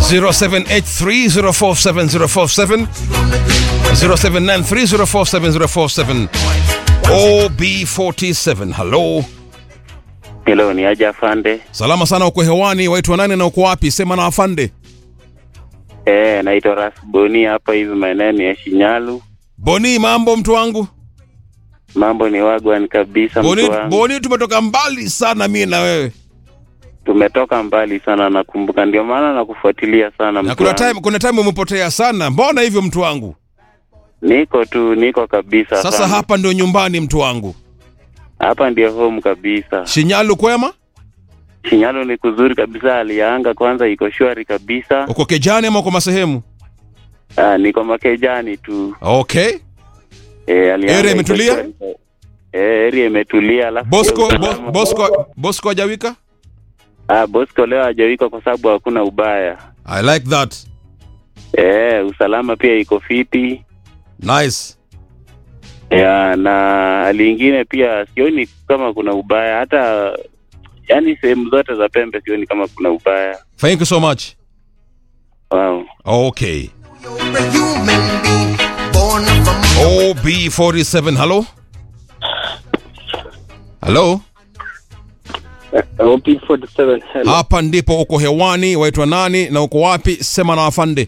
0783047047 0793047047 OB47 halo Hello, ni aje afande? salama sana uko hewani waitwa nani na uko wapi sema na afande Eh, naitwa Ras Boni hapa hivi maeneo ya Shinyalu. boni mambo mtu wangu Mambo ni wagwan kabisa boni, mtu wangu. boni tumetoka mbali sana mie na wewe Tumetoka mbali sana nakumbuka, ndio maana nakufuatilia sana na mtu kuna wangu. time, kuna time umepotea sana mbona hivyo mtu wangu Niko tu, niko kabisa. sasa sana. hapa ndio nyumbani mtu wangu hapa ndio home kabisa. shinyalu kwema Shinyalu ni kuzuri kabisa, hali ya anga kwanza iko shwari kabisa. uko kejani ama uko masehemu Ah, niko makejani tu. okay Eh, hali ya Area anga iko imetulia? shwari. Eh, area imetulia alafu bosco pia Bos- usalama- bosco bosco ajawika Ah, Bosco leo hajawika kwa sababu hakuna ubaya. i like that Eh, usalama pia iko fiti. nice ya na hali ingine pia sioni kama kuna ubaya hata yani sehemu zote za pembe sioni kama kuna ubaya thank you so much wow. okay You're a human being born from ob47 halo halo OP47 hello. hapa ndipo uko hewani waitwa nani na uko wapi sema na afande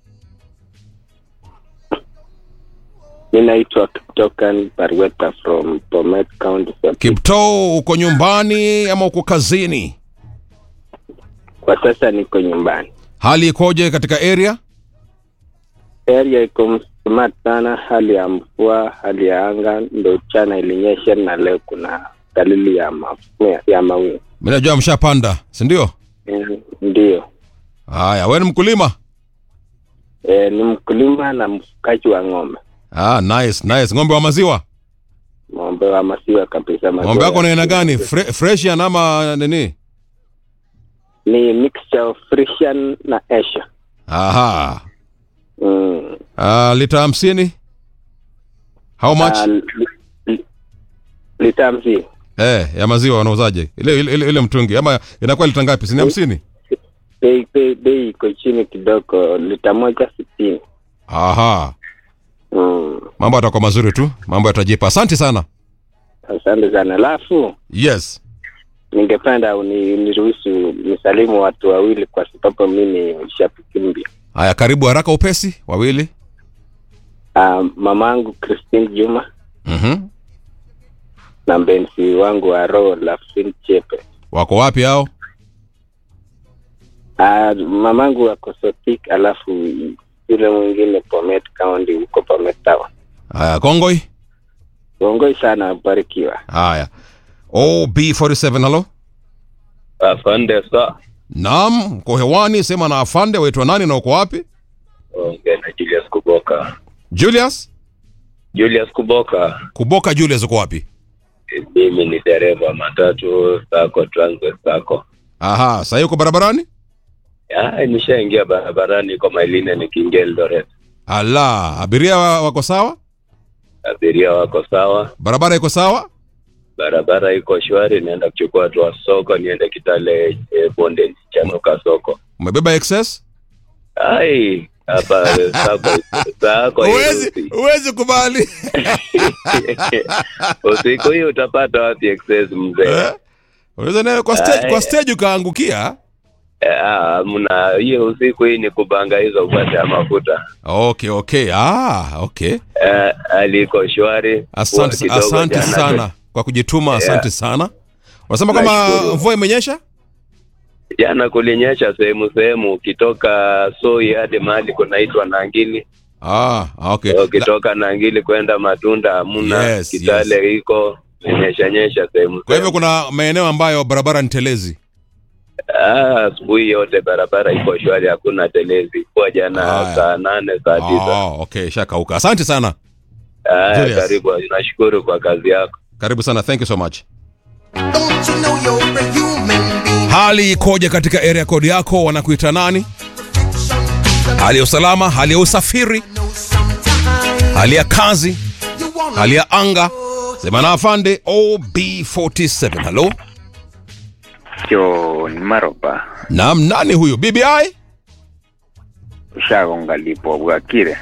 Mi naitwa Tokan Parweta from Bomet County. kipto uko nyumbani ama uko kazini Kwa sasa niko nyumbani. hali ikoje katika area Area iko smart sana, hali ya mvua, hali ya anga ndo chana ilinyesha na leo kuna dalili ya mafua ya mawingu. mi najua mshapanda sindio Mm, Ndio. haya we ni mkulima E, ni mkulima na mfukaji wa ng'ombe, ah, nice nice ng'ombe wa maziwa ng'ombe wa maziwa kabisa. maziwa ng'ombe yako ya ni aina asili. gani Fre freshian ama nini ni mixture of Frisian na Asia. aha Mm. ah, lita hamsini how much Ah, li- li- lita hamsini eh, ya maziwa wanauzaje ile, ile, ile, ile mtungi ama inakuwa lita ngapi sini hamsini bei bei bei iko chini kidogo, lita moja sitini. aha Mm. mambo yatakuwa mazuri tu mambo yatajipa asante sana Asante sana. Alafu yes ningependa uni- uniruhusu nisalimu watu wawili kwa sababu mi ni shabiki mpya. haya karibu haraka upesi wawili Uh, mamangu Christine Juma mm-hmm. na mpenzi wangu wa roho Lafsin Chepe. wako wapi hao Uh, mamangu wako Sotik, alafu yule mwingine Bomet County huko Bomet Town. haya kongoi Uongoi sana, barikiwa. haya ob47 halo Afande sa naam uko hewani sema na afande waitwa nani na uko wapi ongea na Julius Kuboka. julius Julius Kuboka, kuboka julius uko wapi mimi ni dereva matatu sako Transit sako. aha sahii uko barabarani Ah, nishaingia barabarani kwa Mailine nikiingia Eldoret. ala abiria wa- wako sawa Abiria wako sawa, barabara iko sawa barabara iko shwari, naenda kuchukua watu wa soko, niende Kitale eh, bonde chanuka soko. umebeba excess Ai, hapa sako sako huwezi huwezi kubali usiku hii utapata wapi excess mzee? Eh? unaweza nayo kwa stage, Ai. kwa stage ukaangukia Ah, mna hiyo usiku hii ni kubanga hizo upate ya mafuta. okay okay ah okay Eh, aliko shwari. asante, Mvua kidogo asante jana sana kwa kujituma asante sana unasema kama Nashukuru. mvua imenyesha Jana kulinyesha sehemu sehemu, ukitoka Soi hadi mahali kunaitwa Nangili, ah okay La, ukitoka Nangili kwenda Matunda hamuna. Yes, Kitale iko nyesha nyesha sehemu kwa hivyo sehemu. kuna maeneo ambayo barabara ni telezi Ah, asubuhi yote barabara iko shwari, hakuna telezi. Kwa jana Haya. saa nane saa tisa. oh, okay shakauka asante sana Ah, Julius. karibu, nashukuru kwa kazi yako. karibu sana thank you so much Don't you know you're a human being? hali ikoje katika area code yako wanakuita nani hali ya usalama hali ya usafiri Know sometimes hali ya kazi you wanna hali ya anga sema na afande ob47 halo John Maroba. naam nani huyu bbi ushagonga lipo bwakire